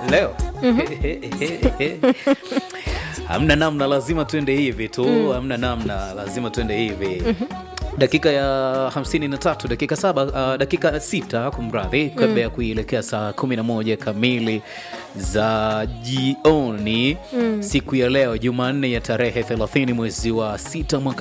leo hamna namna lazima tuende hivi tu hamna namna lazima tuende hivi dakika ya 53 dakika saba uh, dakika sita kumradhi kabla ya kuielekea saa 11 kamili za jioni siku ya leo jumanne ya tarehe 30 mwezi wa 6 mwaka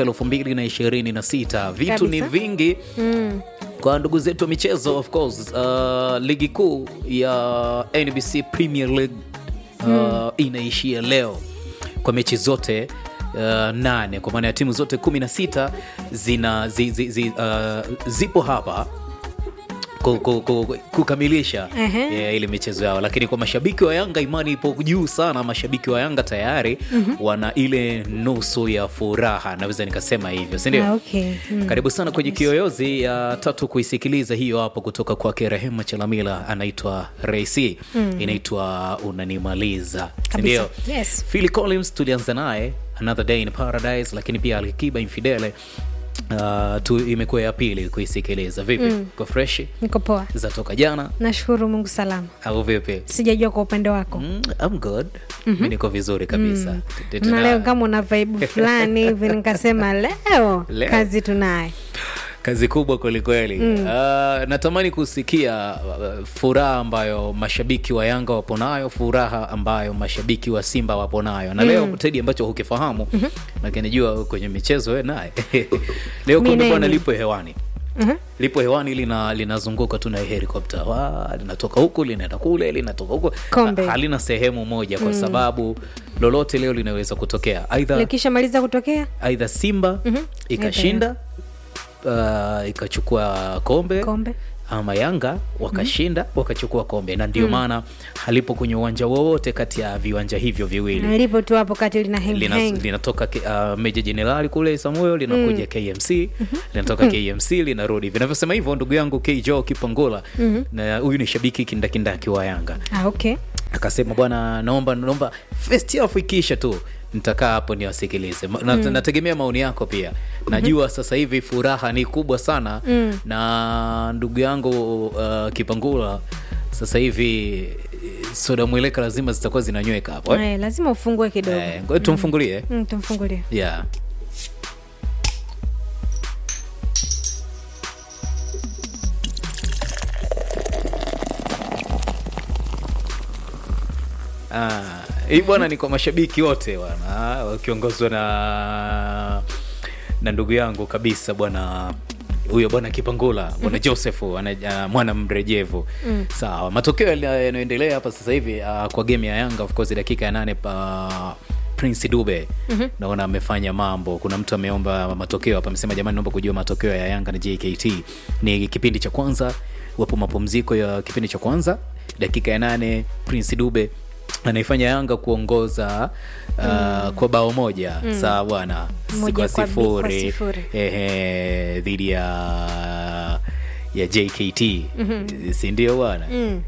2026 vitu ni Kabisa. vingi kwa ndugu zetu wa michezo of course uh, ligi kuu ya nbc premier league uh, inaishia leo kwa mechi zote uh, nane kwa maana ya timu zote 16 zina zi, zi, zi, uh, zipo hapa ku- ku- ku- kukamilisha Ehe. eh, ile michezo yao lakini kwa mashabiki wa yanga imani ipo juu sana mashabiki wa yanga tayari wana ile nusu ya furaha naweza nikasema hivyo sindio Ah, okay. Mm. karibu sana kwenye kiyoyozi ya tatu kuisikiliza hiyo hapo kutoka kwake rehema chalamila anaitwa reisi inaitwa unanimaliza sindio Kabisa. Yes. phil collins tulianza naye another day in paradise lakini pia alikiba infidele uh, tu imekuwa ya pili kuisikiliza vipi mm. kwa freshi niko poa zatoka jana nashukuru mungu salama au vipi sijajua kwa upande wako mm, I'm good mi niko vizuri kabisa T- t- na leo tuna- kama una vaibu fulani hivi nikasema leo, Leo. kazi tunaye kazi kubwa kwelikweli mm. uh, natamani kusikia uh, furaha ambayo mashabiki wa yanga wapo nayo furaha ambayo mashabiki wa simba wapo nayo na leo tedi ambacho hukifahamu mm-hmm. lakini jua kwenye michezo we naye leo Mi kumbe bwana nini? lipo hewani Mhm. lipo hewani lina linazunguka tu na helikopta wa linatoka huku linaenda kule linatoka huku Kombe. Ha- halina sehemu moja kwa sababu lolote leo linaweza kutokea aidha likishamaliza kutokea aidha simba ikashinda uh, ikachukua kombe, kombe ama yanga wakashinda wakachukua kombe na ndio maana halipo kwenye uwanja wowote kati ya viwanja hivyo viwili na lipo tu hapo kati lina hang Lina, hang. linatoka K- uh, meja jenerali kule samuel linakuja kmc linatoka kmc linarudi vinavyosema hivyo ndugu yangu kjo kipangola na huyu ni shabiki kindakindaki wa yanga ah, okay akasema bwana naomba naomba first half ikiisha tu nitakaa hapo niwasikilize Ma- na, nategemea maoni yako pia najua sasa hivi furaha ni kubwa sana Mm. na ndugu yangu uh, kipangula sasa hivi eh, soda mweleka lazima zitakuwa zinanyweka hapo eh? Eh, lazima ufungue kidogo Eh, ngoja tumfungulie mm, tumfungulie yeah. Ah, hii bwana ni kwa mashabiki wote bwana wakiongozwa na na ndugu yangu kabisa bwana huyo bwana kipangula bwana joseph ana, uh, mwana mrejevu sawa matokeo yali- yanayoendelea hapa sasa hivi uh, kwa game ya yanga of course dakika ya nane pa prince dube mm-hmm. naona amefanya mambo kuna mtu ameomba matokeo hapa amesema jamani naomba kujua matokeo ya yanga na jkt ni kipindi cha kwanza wapo mapumziko ya kipindi cha kwanza dakika ya nane prince dube anaifanya yanga kuongoza uh, kwa bao moja sawa bwana si Moja kwa kwa bi- kwa sifuri sifuri. ehe, dhidi ya ya jkt si ndio bwana mm.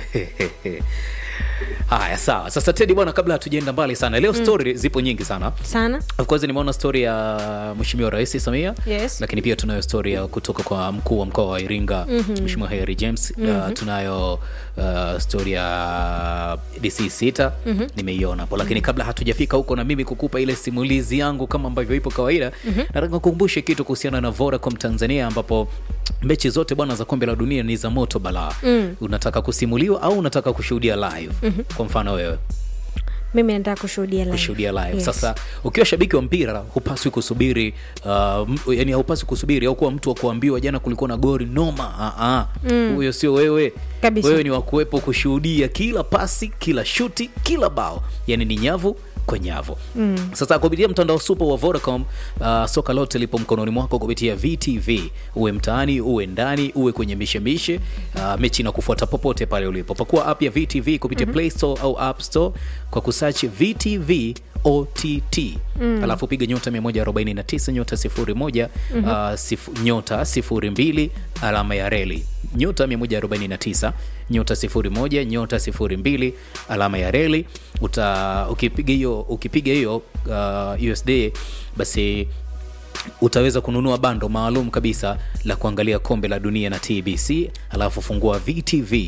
haya sawa sasa tedi bwana kabla hatujaenda mbali sana leo story zipo nyingi sana sana of course nimeona story ya mheshimiwa rais samia Yes. lakini pia tunayo story ya kutoka kwa mkuu wa mkoa wa iringa mm-hmm. mheshimiwa harry james mm-hmm. uh, tunayo uh, story ya dc sita mm-hmm. nimeiona hapo lakini kabla hatujafika huko na mimi kukupa ile simulizi yangu kama ambavyo ipo kawaida mm-hmm. nataka kukumbushe kitu kuhusiana na vodacom tanzania ambapo mechi zote bwana za kombe la dunia ni za moto balaa mm. unataka kusimuliwa au unataka kushuhudia live mm-hmm. kwa mfano wewe mimi nataka kushuhudia live. kushuhudia live Yes. sasa ukiwa shabiki wa mpira hupaswi kusubiri uh, m- yani haupaswi kusubiri au kuwa mtu wa kuambiwa jana kulikuwa na gori noma Ah, ah. huyo sio wewe Kabisa. wewe ni wakuwepo kushuhudia kila pasi kila shuti kila bao yani ni nyavu kwa nyavu mm. sasa kupitia mtandao super wa vodacom uh, soka lote lipo mkononi mwako kupitia vtv uwe mtaani uwe ndani uwe kwenye mishemishe uh, mechi na kufuata popote pale ulipo pakua app ya vtv kupitia mm-hmm. play store au app store kwa kusachi vtv ott mm. alafu piga nyota 149 nyota 01 mm-hmm. uh, sifu, nyota 02 alama ya reli nyota 149 nyota 01 nyota 02 alama ya reli uta ukipiga hiyo ukipiga hiyo uh, usd basi utaweza kununua bando maalum kabisa la kuangalia kombe la dunia na tbc alafu fungua vtv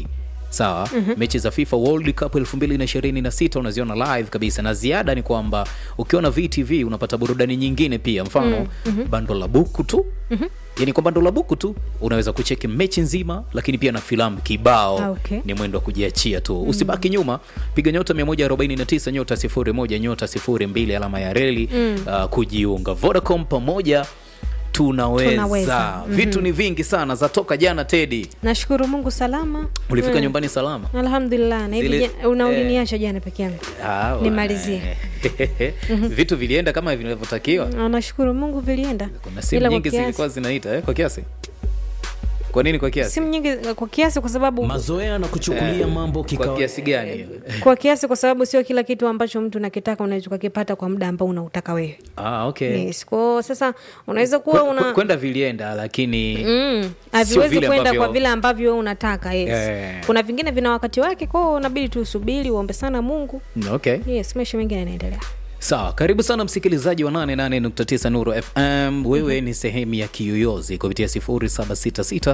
sawa mechi za fifa world cup 2026 unaziona live kabisa na ziada ni kwamba ukiona vtv unapata burudani nyingine pia mfano bando la buku tu yani kwa bando la buku tu unaweza kucheki mechi nzima lakini pia na filamu kibao Ah, okay. ni mwendo wa kujiachia tu usibaki nyuma piga nyota 149 nyota 01 nyota 02 alama ya reli uh, kujiunga vodacom pamoja tunaweza, Tunaweza. vitu ni vingi sana zatoka jana tedi nashukuru mungu salama ulifika Mm. nyumbani salama alhamdulillah na hivi Zile- ja- una eh. uliniacha jana peke yangu Ah, wa- Nimalizie. vitu vilienda kama vinavyotakiwa Na nashukuru mungu vilienda kuna simu Ila kwa nyingi kiasi- zilikuwa zinaita eh, kwa kiasi kwa nini kwa kiasi simu nyingi kwa kiasi kwa sababu mazoea na kuchukulia mambo kwa kikawa kiasi gani kwa kiasi kwa sababu sio kila kitu ambacho mtu nakitaka unaweza ukakipata kwa muda ambao unautaka wewe ah, okay yes. kwao sasa unaweza kuwa Kwe- kwe- una kwenda vilienda lakini Mm, haviwezi vile kwenda ambavyo- kwa vile ambavyo wewe unataka yes. Yeah. kuna vingine vina wakati wake kwao unabidi tu usubiri uombe sana mungu okay yes maisha mengine yanaendelea sawa karibu sana msikilizaji wa 88.9 nuru fm wewe ni sehemu ya kiyoyozi kupitia 0766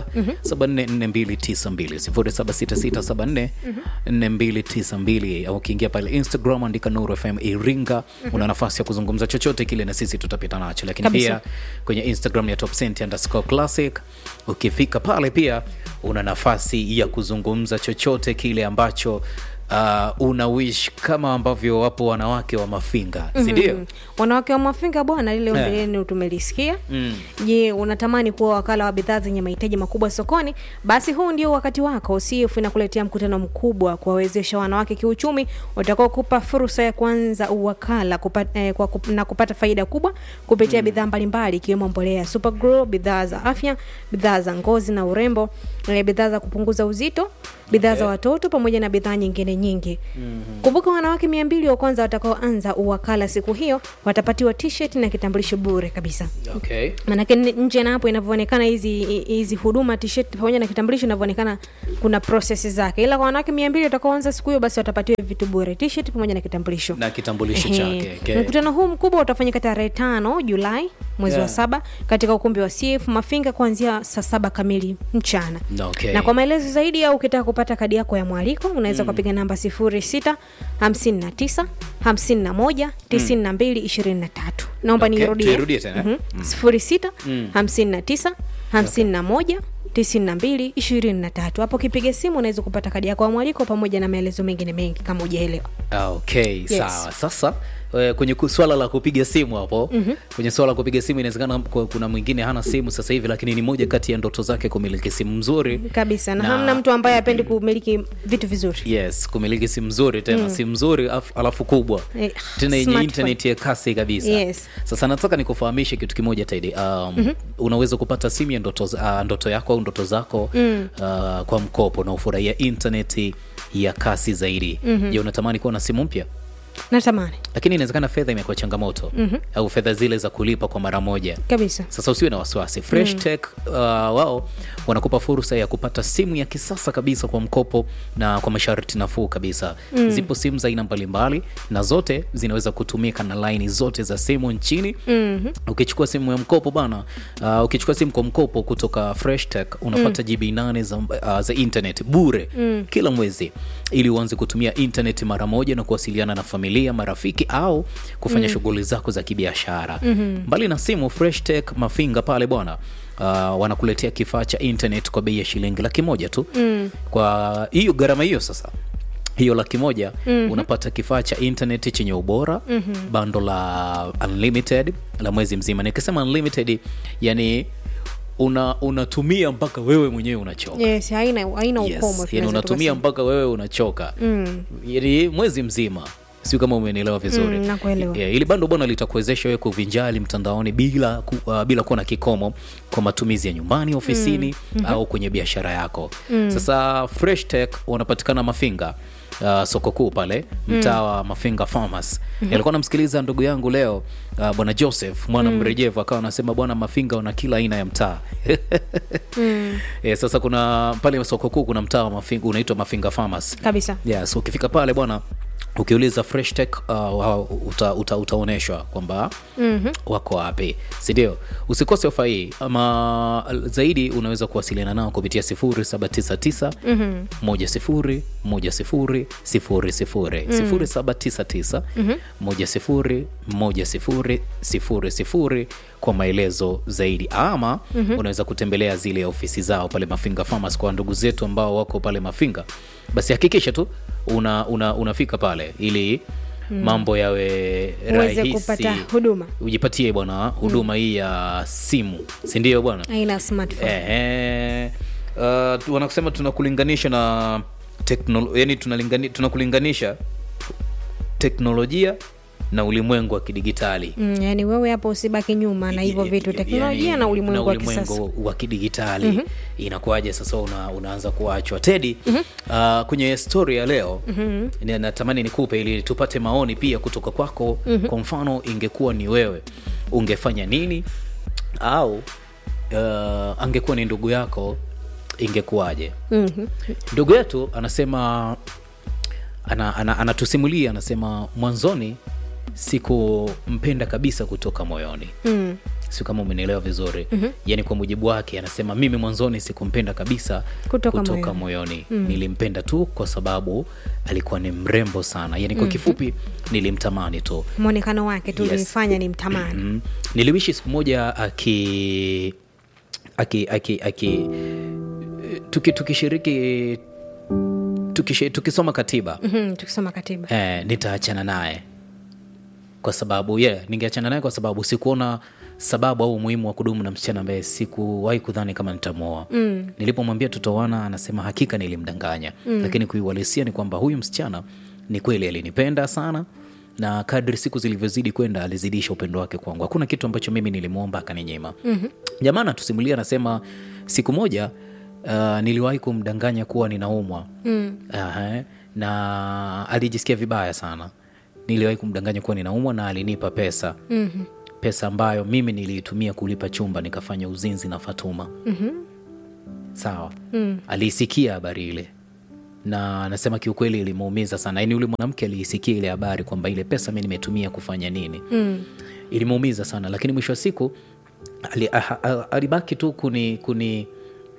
744292 0766744292 au ukiingia pale instagram andika nuru fm iringa una nafasi ya kuzungumza chochote kile na sisi tutapita nacho lakini Kabisa. pia kwenye instagram ya topcent underscore classic ukifika pale pia una nafasi ya kuzungumza chochote kile ambacho uh, una wish kama ambavyo wapo wanawake wa mafinga sindio Mm. wanawake wa mafinga bwana lile ombi Eh. lenu tumelisikia Mm. je unatamani kuwa wakala wa bidhaa zenye mahitaji makubwa sokoni basi huu ndio wakati wako cf inakuletea mkutano mkubwa kuwawezesha wanawake kiuchumi utakaokupa fursa ya kuanza uwakala kupata, eh, kwa, kup- na kupata faida kubwa kupitia bidhaa mbalimbali ikiwemo mbolea ya supergrow bidhaa za afya bidhaa za ngozi na urembo eh, bidhaa za kupunguza uzito bidhaa za watoto pamoja na bidhaa nyingine nyingi mm-hmm. kumbuka wanawake mia mbili wa kwanza watakaoanza uwakala siku hiyo watapatiwa t-shirt na kitambulisho bure kabisa okay. manake n- nje na hapo inavyoonekana hizi hizi huduma t-shirt pamoja na kitambulisho inavyoonekana kuna process zake ila kwa wanawake mia mbili watakaoanza siku hiyo basi watapatiwa vitu bure t-shirt pamoja na kitambulisho na kitambulisho Ehe. chake okay. mkutano huu mkubwa utafanyika tarehe tano julai mwezi Yeah. wa saba katika ukumbi wa cf mafinga kuanzia saa saba kamili mchana Okay. na kwa maelezo zaidi au ukitaka kupata kadi yako ya mwaliko unaweza ukapiga namba 06 59 51 92 23 naomba Okay, nirudie tuirudie tena. Mhm. 06 59 51 92 23 hapo kipiga simu unaweza kupata kadi yako ya mwaliko pamoja na maelezo mengine mengi kama ujaelewa Ah, okay sawa sasa eh, kwenye ku- swala la kupiga simu hapo mm-hmm. kwenye swala la kupiga simu inawezekana ku- kuna mwingine hana simu sasa hivi lakini ni moja kati ya ndoto zake kumiliki simu mzuri kabisa na, Na- hamna mtu ambaye apendi kumiliki vitu vizuri yes kumiliki simu nzuri tena mm. simu nzuri af- alafu kubwa Eh, tena yenye smartphone. internet ya kasi kabisa Yes. sasa nataka nikufahamishe kitu kimoja taidi um, mm-hmm. unaweza kupata simu ya ndoto, za- uh, ndoto yako au ndoto zako mm. uh, kwa mkopo na ufurahia intaneti ya kasi zaidi mm-hmm. je unatamani kuwa na simu mpya natamani lakini inawezekana fedha imekuwa changamoto mm-hmm. au fedha zile za kulipa kwa mara moja kabisa sasa usiwe na wasiwasi fresh mm. tech uh, wao wanakupa fursa ya kupata simu ya kisasa kabisa kwa mkopo na kwa masharti nafuu kabisa mm. zipo simu za aina mbalimbali na zote zinaweza kutumika na laini zote za simu nchini mm-hmm. ukichukua simu ya mkopo bana uh, ukichukua simu kwa mkopo kutoka fresh tech unapata mm. gb 8 za, uh, za internet bure mm. kila mwezi ili uanze kutumia internet mara moja na kuwasiliana na familia marafiki au kufanya mm. shughuli zako za kibiashara mm-hmm. mbali na simu fresh tech mafinga pale bwana uh, wanakuletea kifaa cha internet kwa bei ya shilingi laki moja tu mm. kwa hiyo gharama hiyo sasa hiyo laki moja mm-hmm. unapata kifaa cha internet chenye ubora mm-hmm. bando la unlimited la mwezi mzima nikisema unlimited yani una unatumia mpaka wewe mwenyewe unachoka yes haina haina ukomo yes. tunaweza yani unatumia tukasema. mpaka wewe unachoka Mm. yani mwezi mzima siu kama umenielewa vizuri Mm, nakuelewa. yeah, ili bando bwana litakuwezesha wewe kuvinjali mtandaoni bila ku, uh, bila kuwa na kikomo kwa matumizi ya nyumbani ofisini mm. au kwenye biashara yako mm. sasa fresh tech wanapatikana mafinga Uh, soko kuu pale mtaa wa mafinga farmers mm-hmm. alikuwa namsikiliza ndugu yangu leo uh, bwana joseph mwana mm. mrejevu akawa anasema bwana mafinga wana kila aina ya mtaa mm. e, sasa kuna pale soko kuu kuna mtaa wa mafinga unaitwa mafinga farmers kabisa yes ukifika pale bwana ukiuliza fresh tech uh, uta, uta, utaonyeshwa kwamba mm-hmm. wako wapi sindio usikose ofa hii ama zaidi unaweza kuwasiliana nao kupitia 799 mm-hmm. 10 10 00 0799 10 10 00 kwa maelezo zaidi ama mm-hmm. unaweza kutembelea zile ofisi zao pale mafinga farmers kwa ndugu zetu ambao wako pale mafinga basi hakikisha tu una, una, unafika pale ili mm. mambo yawe Uweze rahisi kupata huduma. ujipatie bwana huduma hii ya simu sindio bwana aina smartphone Ehe. Uh, tu- wanakusema tunakulinganisha na teknolo- yani tunalingani, tunakulinganisha teknolojia na ulimwengu wa kidigitali mm, yani wewe hapo usibaki nyuma na hivyo vitu teknolojia Yani, na ulimwengu wa kisasa ulimwengu wa kidigitali mm-hmm. inakuwaje sasa una, unaanza kuachwa tedi mm-hmm. uh, kwenye story ya leo mm-hmm. natamani nikupe ili tupate maoni pia kutoka kwako mm-hmm. kwa mfano ingekuwa ni wewe ungefanya nini au uh, angekuwa ni ndugu yako ingekuwaje Mhm. ndugu yetu anasema ana, ana, anatusimulia anasema mwanzoni sikumpenda kabisa kutoka moyoni Mm. si kama umenielewa vizuri mm-hmm. yaani kwa mujibu wake anasema mimi mwanzoni sikumpenda kabisa Kutoka kutoka moyoni. moyoni mm. nilimpenda tu kwa sababu alikuwa ni mrembo sana yaani kwa mm-hmm. kifupi nilimtamani tu mwonekano wake tu Yes. ulimfanya ni mtamani mm. niliwishi siku moja aki aki aki aki tuki, tukishiriki tukishi, tukisoma katiba Mhm, tukisoma katiba eh, nitaachana naye kwa sababu yeah, ningeachana naye kwa sababu sikuona sababu au umuhimu wa kudumu na msichana ambaye sikuwahi kudhani kama nitamwoa mm. nilipomwambia tutaoana anasema hakika nilimdanganya mm. lakini kuiuhalisia ni kwamba huyu msichana ni kweli alinipenda sana na kadri siku zilivyozidi kwenda alizidisha upendo wake kwangu hakuna kitu ambacho mimi nilimwomba akaninyima mm-hmm. jamaa anatusimulia anasema siku moja uh, niliwahi kumdanganya kuwa ninaumwa mm. uh, na alijisikia vibaya sana niliwahi kumdanganya kuwa ninaumwa na alinipa pesa mm-hmm. pesa ambayo mimi niliitumia kulipa chumba nikafanya uzinzi na fatuma mm-hmm. sawa mm. aliisikia habari ile na anasema kiukweli ilimuumiza sana yaani yule mwanamke aliisikia ile habari kwamba ile pesa mi nimetumia kufanya nini mm. ilimuumiza sana lakini mwisho wa siku ali, ah, ah, alibaki tu kuni kuni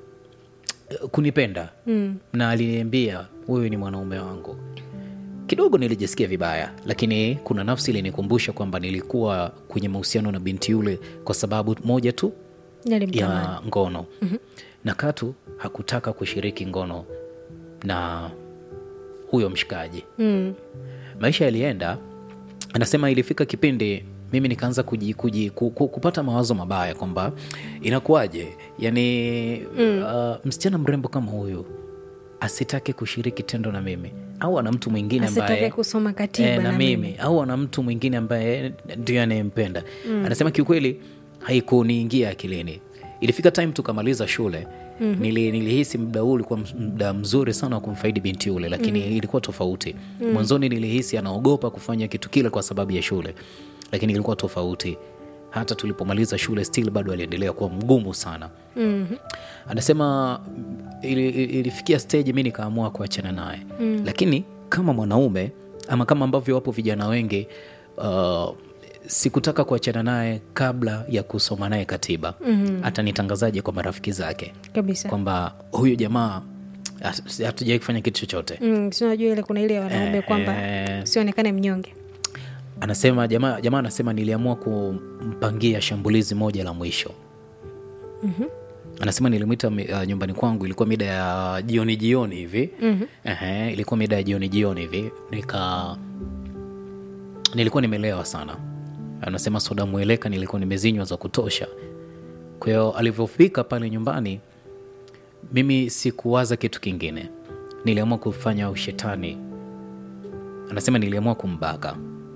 kunipenda mm. na aliniambia wewe ni mwanaume wangu kidogo nilijisikia vibaya lakini kuna nafsi ilinikumbusha kwamba nilikuwa kwenye mahusiano na binti yule kwa sababu moja tu Nilimtamani. ya ngono mm-hmm. na katu hakutaka kushiriki ngono na huyo mshikaji Mm. maisha yalienda anasema ilifika kipindi mimi nikaanza kuji, kuji, ku, ku, kupata mawazo mabaya kwamba inakuwaje yani mm. uh, msichana mrembo kama huyu asitake kushiriki tendo na mimi au ana mtu mwingine ambaye Asitake kusoma katiba eh, na, na mimi au ana mtu mwingine ambaye ndio anayempenda mm. anasema kiukweli haikuniingia akilini ilifika time tukamaliza shule mm-hmm. Nili, nilihisi muda huu ulikuwa muda mzuri sana wa kumfaidi binti yule lakini mm. ilikuwa tofauti mm. mwanzoni nilihisi anaogopa kufanya kitu kile kwa sababu ya shule lakini ilikuwa tofauti hata tulipomaliza shule still bado aliendelea kuwa mgumu sana Mhm. anasema ili, ili- ilifikia stage mi nikaamua kuachana naye mm. lakini kama mwanaume ama kama ambavyo wapo vijana wengi uh, sikutaka kuachana naye kabla ya kusoma naye katiba mm. hata nitangazaje kwa marafiki zake kabisa kwamba huyu jamaa hat- hatujawai kufanya kitu chochote Mm, si unajua ile kuna ile ya wanaume Eh, kwamba eh. sionekane mnyonge anasema jamaa jamaa anasema niliamua kumpangia shambulizi moja la mwisho mm-hmm. anasema nilimwita uh, nyumbani kwangu ilikuwa mida ya jioni jioni hivi mm-hmm. Ehe, ilikuwa mida ya jioni jioni hivi nika nilikuwa nimelewa sana anasema soda mweleka nilikuwa nimezinywa za kutosha kwa hiyo alivyofika pale nyumbani mimi sikuwaza kitu kingine niliamua kufanya ushetani anasema niliamua kumbaka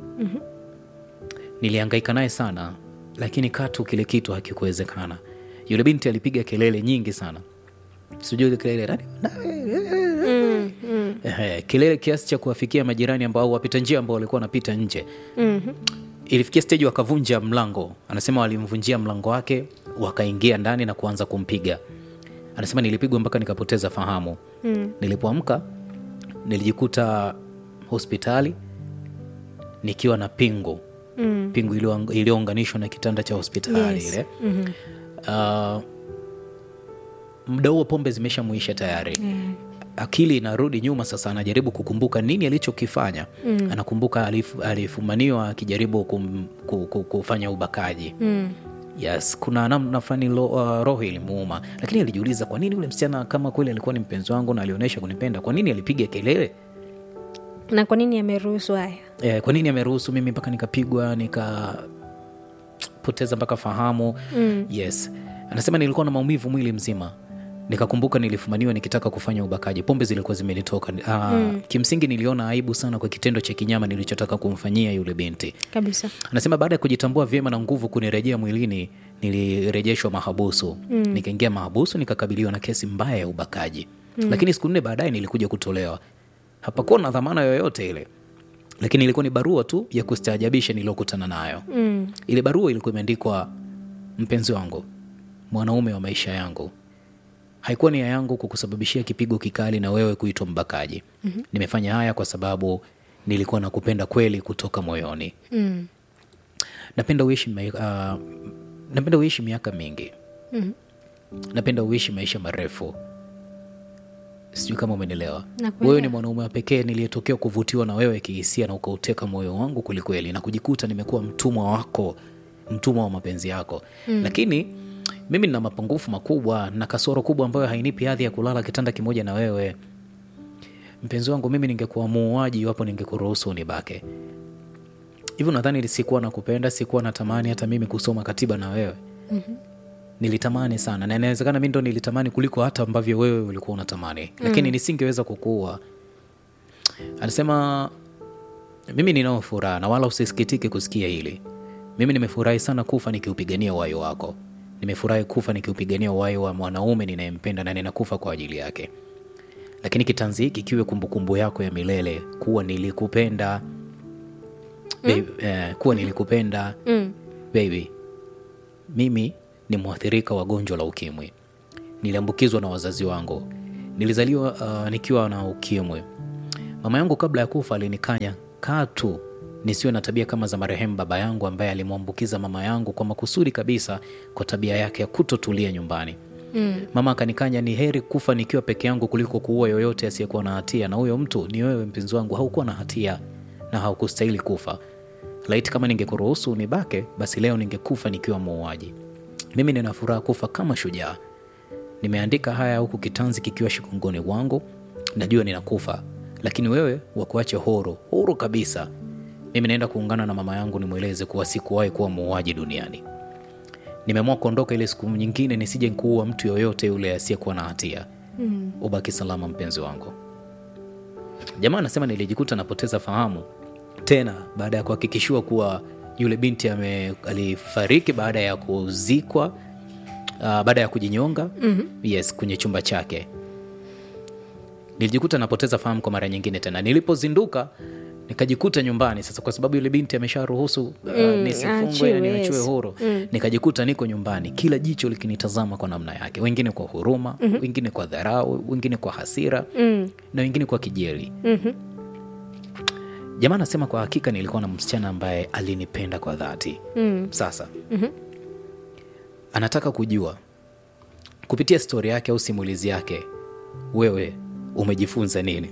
niliangaika naye sana lakini katu kile kitu hakikuwezekana yule binti alipiga kelele nyingi sana sijui ile kelele "Nani- Ehe, kelele kiasi cha kuwafikia majirani ambao au wapita njia ambao walikuwa wanapita nje Mhm. ilifikia steji wakavunja mlango anasema walimvunjia mlango wake wakaingia ndani na kuanza kumpiga anasema nilipigwa mpaka nikapoteza fahamu mm. nilipoamka nilijikuta hospitali nikiwa na pingu Mm. pingu iliyo- iliyounganishwa na kitanda cha hospitali Yes. ile Mhm. uh, muda huo pombe zimeshamuisha tayari Mm. akili inarudi nyuma sasa anajaribu kukumbuka nini alichokifanya mm. anakumbuka alif, alifumaniwa akijaribu kum, ku, ku, kufanya ubakaji Mm. yes kuna namna fulani lo- uh, roho ilimuuma lakini alijiuliza kwa nini ule msichana kama kweli alikuwa ni mpenzi wangu na alionyesha kunipenda kwa nini alipiga kelele na kwa nini ameruhusu haya eh, kwa nini ameruhusu mimi mpaka nikapigwa nikapoteza mpaka fahamu mm. yes anasema nilikuwa na maumivu mwili mzima nikakumbuka nilifumaniwa nikitaka kufanya ubakaji pombe zilikuwa zimenitoka uh, mm. kimsingi niliona aibu sana kwa kitendo cha kinyama nilichotaka kumfanyia yule binti kabisa anasema baada ya kujitambua vyema na nguvu kunirejea mwilini nilirejeshwa mahabusu mm. nikaingia mahabusu nikakabiliwa na kesi mbaya ya ubakaji mm. lakini siku nne baadaye nilikuja kutolewa hapakuwa na dhamana yoyote ile lakini ilikuwa ni barua tu ya kustaajabisha niliyokutana nayo mm. ile barua ilikuwa imeandikwa mpenzi wangu mwanaume wa maisha yangu haikuwa nia yangu kukusababishia kipigo kikali na wewe kuitwa mbakaji mm-hmm. nimefanya haya kwa sababu nilikuwa nakupenda kweli kutoka moyoni Mm. napenda uishi mai- uh, napenda uishi miaka mingi Mhm. napenda uishi maisha marefu sijui kama umenielewa Nakuelewa. wewe ni mwanaume wa pekee niliyetokea kuvutiwa na wewe kihisia na ukauteka moyo wangu kwelikweli na kujikuta nimekuwa mtumwa wako mtumwa wa mapenzi yako mm. lakini mimi nina mapungufu makubwa na kasoro kubwa ambayo hainipi hadhi ya kulala kitanda kimoja na wewe mpenzi wangu mimi ningekuwa muuaji iwapo ningekuruhusu unibake hivyo nadhani sikuwa nakupenda sikuwa natamani hata mimi kusoma katiba na wewe mm-hmm. nilitamani sana na inawezekana mi ndo nilitamani kuliko hata ambavyo wewe ulikuwa unatamani lakini nisingeweza kukuua anasema mimi ninao furaha na wala usisikitike kusikia hili mimi nimefurahi sana kufa nikiupigania uhai wako nimefurahi kufa nikiupigania uhai wa mwanaume ninayempenda na ninakufa kwa ajili yake lakini kitanzi hiki kiwe kumbukumbu yako ya milele kuwa nilikupenda baby, eh, kuwa nilikupenda Mm. baby mimi ni mwathirika wa gonjwa la ukimwi niliambukizwa na wazazi wangu nilizaliwa uh, nikiwa na ukimwi mama yangu kabla ya kufa alinikanya katu nisiwe na tabia kama za marehemu baba yangu ambaye alimwambukiza mama yangu kwa makusudi kabisa kwa tabia yake ya kutotulia nyumbani mm. mama akanikanya ni heri kufa nikiwa peke yangu kuliko kuua yoyote asiyekuwa na hatia na huyo mtu ni wewe mpenzi wangu haukuwa na hatia na haukustahili kufa laiti kama ningekuruhusu unibake basi leo ningekufa nikiwa muuaji mimi nina furaha kufa kama shujaa nimeandika haya huku kitanzi kikiwa shikongoni wangu najua ninakufa lakini wewe wakuache huru huru kabisa mimi naenda kuungana na mama yangu nimweleze kuwa sikuwahi kuwa muuaji duniani nimeamua kuondoka ile siku nyingine nisije kuua mtu yoyote yule asiyekuwa na hatia mm. ubaki salama mpenzi wangu jamaa anasema nilijikuta napoteza fahamu tena baada ya kuhakikishiwa kuwa yule binti ame, alifariki baada ya kuzikwa uh, baada ya kujinyonga mm-hmm. yes kwenye chumba chake nilijikuta napoteza fahamu kwa mara nyingine tena nilipozinduka nikajikuta nyumbani sasa kwa sababu yule binti amesharuhusu uh, Mm, nisifungwe aachiwe, na niachiwe yes. huru nikajikuta niko nyumbani kila jicho likinitazama kwa namna yake wengine kwa huruma mm-hmm. wengine kwa dharau wengine kwa hasira Mm. na wengine kwa kijeli Mhm. jamaa anasema kwa hakika nilikuwa na msichana ambaye alinipenda kwa dhati Mm. sasa mm-hmm. anataka kujua kupitia stori yake au simulizi yake wewe umejifunza nini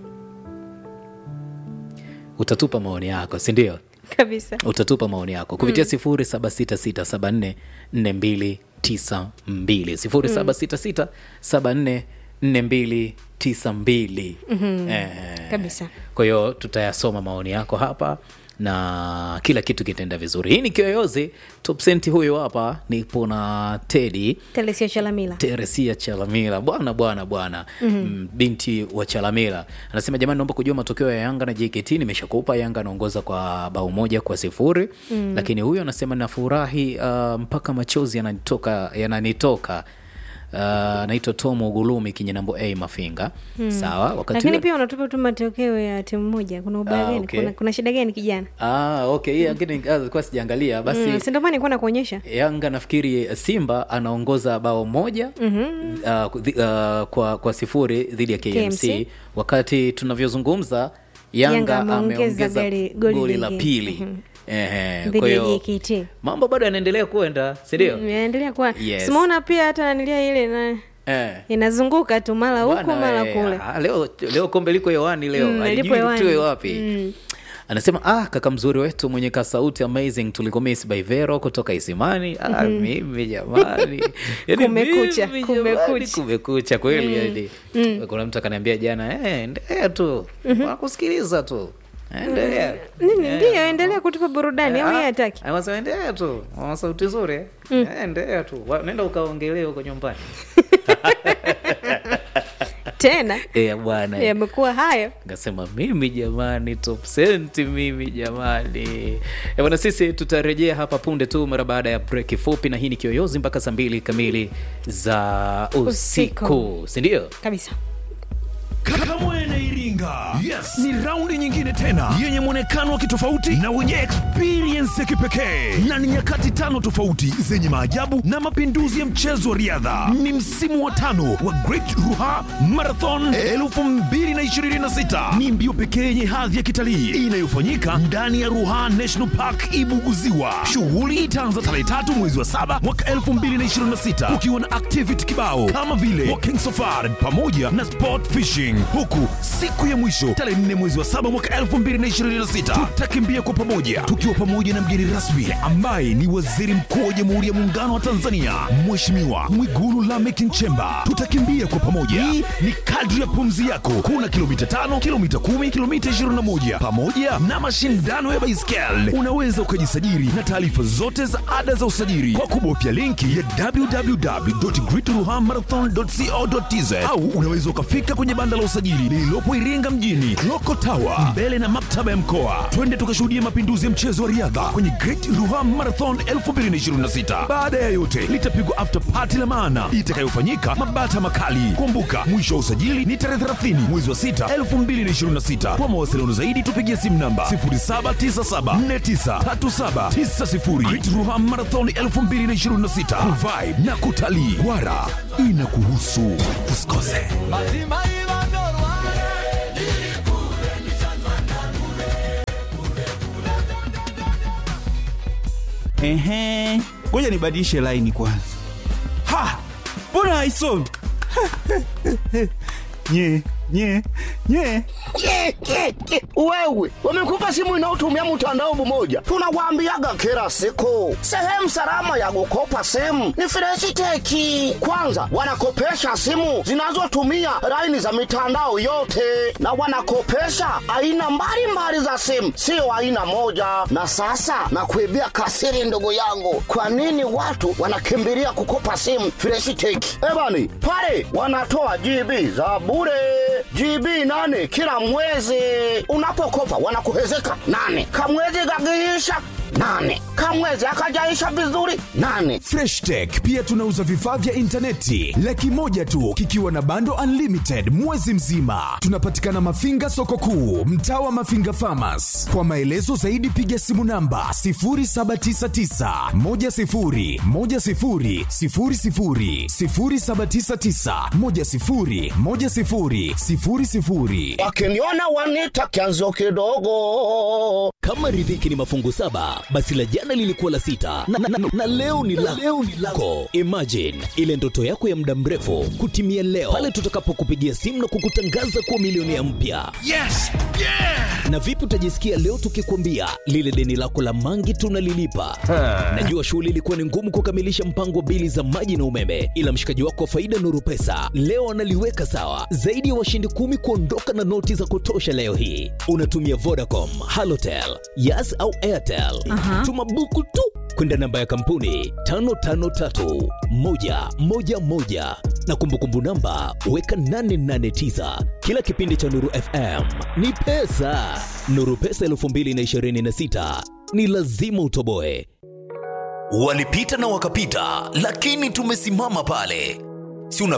utatupa maoni yako sindio kabisa utatupa maoni yako kupitia sifuri saba sita sita saba nne nne mbili tisa mbili sifuri saba sita sita saba nne nne mbili tisa mbili Eh, Kabisa. kwa hiyo tutayasoma maoni yako hapa na kila kitu kitaenda vizuri hii ni kiyoyozi topsenti huyo hapa nipo na tedi telesia chalamila teresia chalamila bwana bwana bwana mm-hmm. binti wa chalamila anasema jamani naomba kujua matokeo ya yanga na jkt nimeshakupa yanga anaongoza kwa bao moja kwa sifuri mm. lakini huyo anasema nafurahi uh, mpaka machozi yananitoka yananitoka Uh, naitwa tom ugulumi kinyenambo a mafinga sawa wakati lakini huo- pia unatupa tu matokeo ya timu moja kuna ubaya Ah, gani okay. kuna, kuna shida gani kijana ah, okay hii lakini ah, ilikuwa sijaangalia basi mm, sindomani nikuwa nakuonyesha yanga nafikiri simba anaongoza bao moja mm-hmm. uh, uh, kwa, kwa sifuri dhidi ya KMC. KMC. wakati tunavyozungumza Yanga, Yanga ameongeza ameongeza goli- goli goli la lingine. pili Mhm. Ehe, Dhidi kwa ya hiyo JKT. mambo bado yanaendelea kuenda sindio Inaendelea kuwa Yes. simaona pia hata nanilia ile na eh. inazunguka tu mara huku Bwana, mara eh, kule ah, leo, leo kombe liko hewani leo Mm, Halijui lipo hewani. litiwe wapi Mm. anasema ah, kaka mzuri wetu mwenye ka sauti amazing tulikomis by vero kutoka isimani ah, mimi jamani Yaani Kumekucha, mimi kumekucha. jamani, kumekucha kweli yani kuna mtu akaniambia jana eh, endelea tu wakusikiliza tu endelea nini Eh, ndio endelea kutupa burudani au ah, yeye hataki anasema endelea tu wana sauti nzuri eh, endelea tu Wa- nenda ukaongelee huko nyumbani tena Eh, bwana yamekuwa hayo Nikasema mimi jamani, top senti mimi jamani. Eh, Bwana, sisi tutarejea hapa punde tu mara baada ya breki fupi, na hii ni Kiyoyozi mpaka saa mbili kamili za usiku, Usiku. si ndio? kabisa Kamwene Iringa. Yes, ni raundi nyingine tena yenye mwonekano wa kitofauti na wenye experience ya kipekee, na ni nyakati tano tofauti zenye maajabu na mapinduzi ya mchezo wa riadha. Ni msimu wa tano wa Great Ruha Marathon 2026. Ni mbio pekee yenye hadhi ya kitalii inayofanyika ndani ya Ruha National Park Ibuguziwa. Shughuli itaanza tarehe tatu mwezi wa saba mwaka 2026 kukiwa na activity kibao kama vile walking safari pamoja na sport fishing, huku siku ya mwisho tarehe 4 mwezi wa saba mwaka 2026 tutakimbia kwa pamoja tukiwa pamoja na mgeni rasmi ambaye ni Waziri Mkuu wa Jamhuri ya Muungano wa Tanzania Mheshimiwa Mwigulu Lameck Nchemba. Tutakimbia kwa pamoja, hii ni kadri ya pumzi yako. Kuna kilomita tano, kilomita kumi, kilomita 21 pamoja na mashindano ya baiskeli. Unaweza ukajisajili na taarifa zote za ada za usajili kwa kubofya linki ya www.greatruhamarathon.co.tz au unaweza ukafika kwenye banda la usajili lililopo Iringa mjini Loko Tower mbele na maktaba ya mkoa. Twende tukashuhudia mapinduzi ya mchezo wa riadha kwenye Great Ruha Marathon 2026. Baada ya yote litapigwa after party la maana itakayofanyika Mabata Makali. Kumbuka mwisho wa usajili ni tarehe 30 mwezi wa 6 2026. Kwa mawasiliano zaidi tupigie simu namba 0797493790. Great Ruha Marathon 2026 Revive na kutalii. Wara inakuhusu, usikose. Ehe, ngoja nibadilishe laini kwanza. Ha, mbona haisomi? nye nye nye Ke, ke, ke. Wewe wamekupa simu inayotumia mtandao mmoja, tunawaambiaga kila siku, sehemu salama ya kukopa simu ni Freshiteki. Kwanza wanakopesha simu zinazotumia laini za mitandao yote, na wanakopesha aina mbalimbali za simu, sio aina moja. Na sasa nakuibia kasiri, ndugu yangu, kwa nini watu wanakimbilia kukopa simu Freshiteki? Ebani pale wanatoa GB za bure GB nane kila mwezi. Unapokopa wanakuhezeka nane, kamwezi kakiisha nane, kamwezi akajaisha vizuri nane. Fresh Tech pia tunauza vifaa vya intaneti laki moja tu kikiwa na bando unlimited mwezi mzima. Tunapatikana Mafinga soko kuu, mtaa wa Mafinga Farmers. Kwa maelezo zaidi piga simu namba 0799 10 10 00 0799 10 10 00. Wakiniona wanita kianzio kidogo. kama riziki ni mafungu saba basi la jana lilikuwa la sita na, na, na, na leo ni la leo ni lako imagine ile ndoto yako ya muda mrefu kutimia leo pale tutakapokupigia simu na kukutangaza kuwa milionea mpya Yes! Yeah! na vipi utajisikia leo tukikwambia lile deni lako la mangi tunalilipa najua shughuli ilikuwa ni ngumu kukamilisha mpango wa bili za maji na umeme ila mshikaji wako wa faida nuru pesa leo analiweka sawa zaidi ya washindi kumi kuondoka na noti za kutosha leo hii unatumia vodacom halotel yas au airtel Aha. tuma buku tu kwenda namba ya kampuni 553111 na kumbukumbu namba weka 889 kila kipindi cha nuru fm ni pesa nuru pesa 226 ni lazima utoboe walipita na wakapita lakini tumesimama pale si unapenda